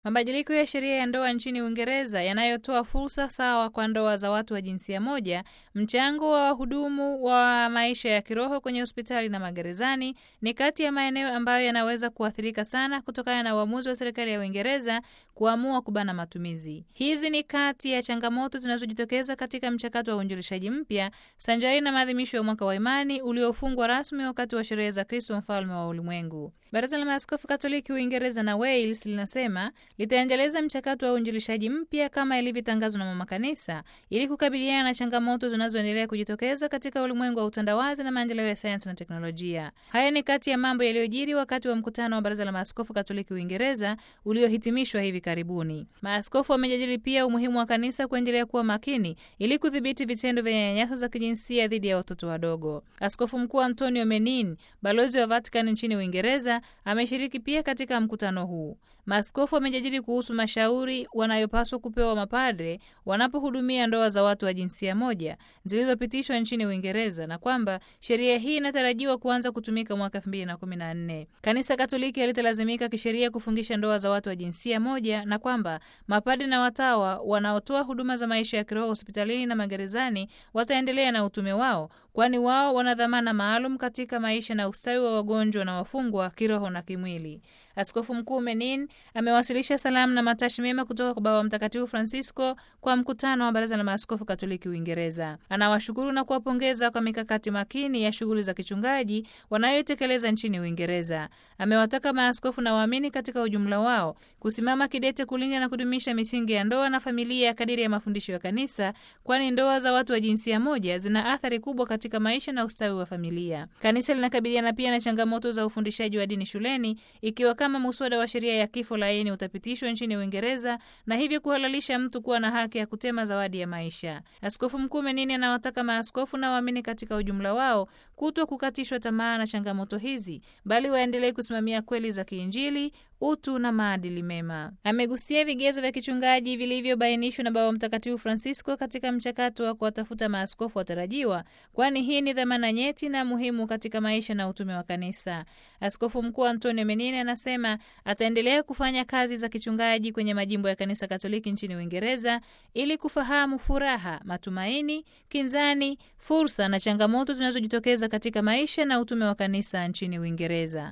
Mabadiliko ya sheria ya ndoa nchini Uingereza yanayotoa fursa sawa kwa ndoa za watu wa jinsia moja, mchango wa wahudumu wa maisha ya kiroho kwenye hospitali na magerezani ni kati ya maeneo ambayo yanaweza kuathirika sana kutokana na uamuzi wa serikali ya Uingereza kuamua kubana matumizi. Hizi ni kati ya changamoto zinazojitokeza katika mchakato wa uinjilishaji mpya sanjari na maadhimisho ya mwaka wa imani uliofungwa rasmi wakati wa sherehe za Kristo mfalme wa ulimwengu. Baraza la Maaskofu Katoliki Uingereza na Wales linasema litaendeleza mchakato wa uinjilishaji mpya kama ilivyotangazwa na Mama Kanisa ili kukabiliana na changamoto zinazoendelea kujitokeza katika ulimwengu wa utandawazi na maendeleo ya sayansi na teknolojia. Haya ni kati ya mambo yaliyojiri wakati wa mkutano wa Baraza la Maaskofu Katoliki Uingereza uliohitimishwa hivi karibuni. Maaskofu wamejadili pia umuhimu wa kanisa kuendelea kuwa makini ili kudhibiti vitendo vya nyanyaso za kijinsia dhidi ya watoto wadogo. Askofu Mkuu Antonio Menin, balozi wa Vatican nchini Uingereza, ameshiriki pia katika mkutano huu. Maaskofu wamejadili kuhusu mashauri wanayopaswa kupewa mapadre wanapohudumia ndoa za watu wa jinsia moja zilizopitishwa nchini Uingereza na kwamba sheria hii inatarajiwa kuanza kutumika mwaka 2014. Kanisa Katoliki halitalazimika kisheria kufungisha ndoa za watu wa jinsia moja na kwamba mapadre na watawa wanaotoa huduma za maisha ya kiroho hospitalini na magerezani wataendelea na utume wao, kwani wao wana dhamana maalum katika maisha na ustawi wa wagonjwa na wafungwa kiroho na kimwili. Askofu Mkuu Menin amewasilisha salamu na matashi mema kutoka kwa Baba Mtakatifu Francisco kwa mkutano wa Baraza la Maaskofu Katoliki Uingereza. Anawashukuru na kuwapongeza kwa mikakati makini ya shughuli za kichungaji wanayoitekeleza nchini Uingereza. Amewataka maaskofu na waamini katika ujumla wao kusimama kidete kulinda na kudumisha misingi ya ndoa na familia kadiri ya mafundisho ya Kanisa, kwani ndoa za watu wa jinsia moja zina athari kubwa katika maisha na ustawi wa familia. Kanisa linakabiliana pia na changamoto za ufundishaji wa dini shuleni ikiwa kama muswada wa sheria ya kifo laini utapitishwa nchini Uingereza na hivyo kuhalalisha mtu kuwa na haki ya kutema zawadi ya maisha. Askofu Mkuu Menini anawataka maaskofu na waamini katika ujumla wao kuto kukatishwa tamaa na changamoto hizi, bali waendelee kusimamia kweli za kiinjili, utu na maadili mema. Amegusia vigezo vya kichungaji vilivyobainishwa na Baba Mtakatifu Francisco katika mchakato wa kuwatafuta maaskofu watarajiwa, kwani hii ni dhamana nyeti na muhimu katika maisha na utume wa Kanisa. Askofu Mkuu Antonio Menini anasema ataendelea kufanya kazi za kichungaji kwenye majimbo ya Kanisa Katoliki nchini Uingereza ili kufahamu furaha, matumaini, kinzani, fursa na changamoto zinazojitokeza katika maisha na utume wa Kanisa nchini Uingereza.